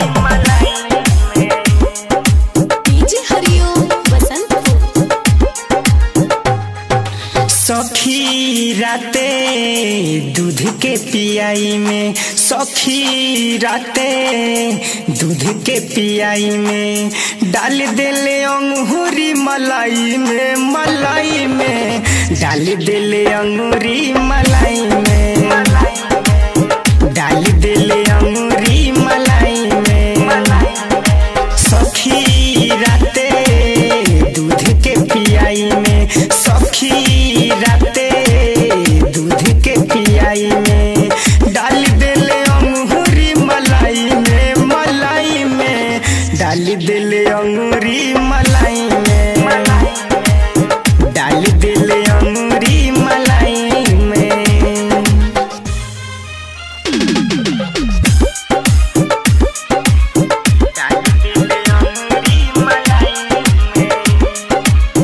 DJ Hariom Basantpur सखी राते दूध के पियाई में सखी राते दूध के पियाई में डाल देले अंगूरी मलाई में मलाई में डाल देले अंगूरी मलाई में डाल देले अंगूरी मलाई में सखी राते दूध के पियाई में सखी राते दूध के पियाई में डाल देले अंगूरी मलाई में मलाई में डाल देले अंगूरी मलाई में डाल देले अंगूरी मलाई में डाल देले अंगूरी मलाई में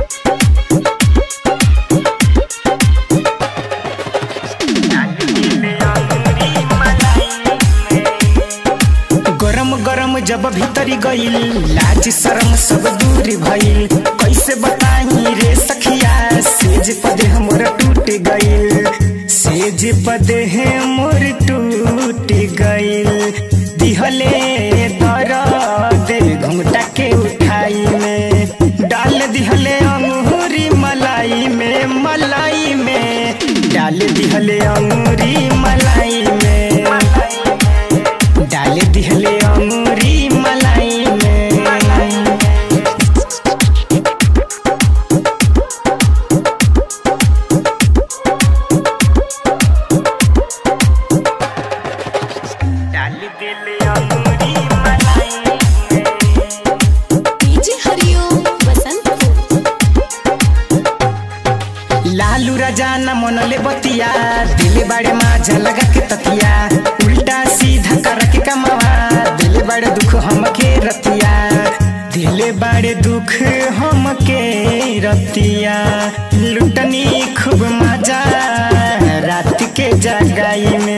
गरम गरम जब भीतरी गईल लाज शरम सब दूर भइल कैसे बताई रे सखिया सेज पदे हमर टूट गईल सेज पदे हमर टूट गईल दिहले दर्द घुमटा के उठाई में डाल दिहले अंगूरी मलाई में मलाई में डाल दिहले अंगूरी मलाई में डाल दिहले अंगूरी मलाई में डाल दिहले अंगूरी मलाई में डीजे हरिओम बसंतपुर लालू राजा न मनले बतिया दिले बाड़े माझा लगा के ततिया उल्टा सीधा कर के कमावा दिले बाड़े दुख हमके रतिया दिले बाड़े दुख हमके रतिया लुटनी खूब मजा रात के जगाई में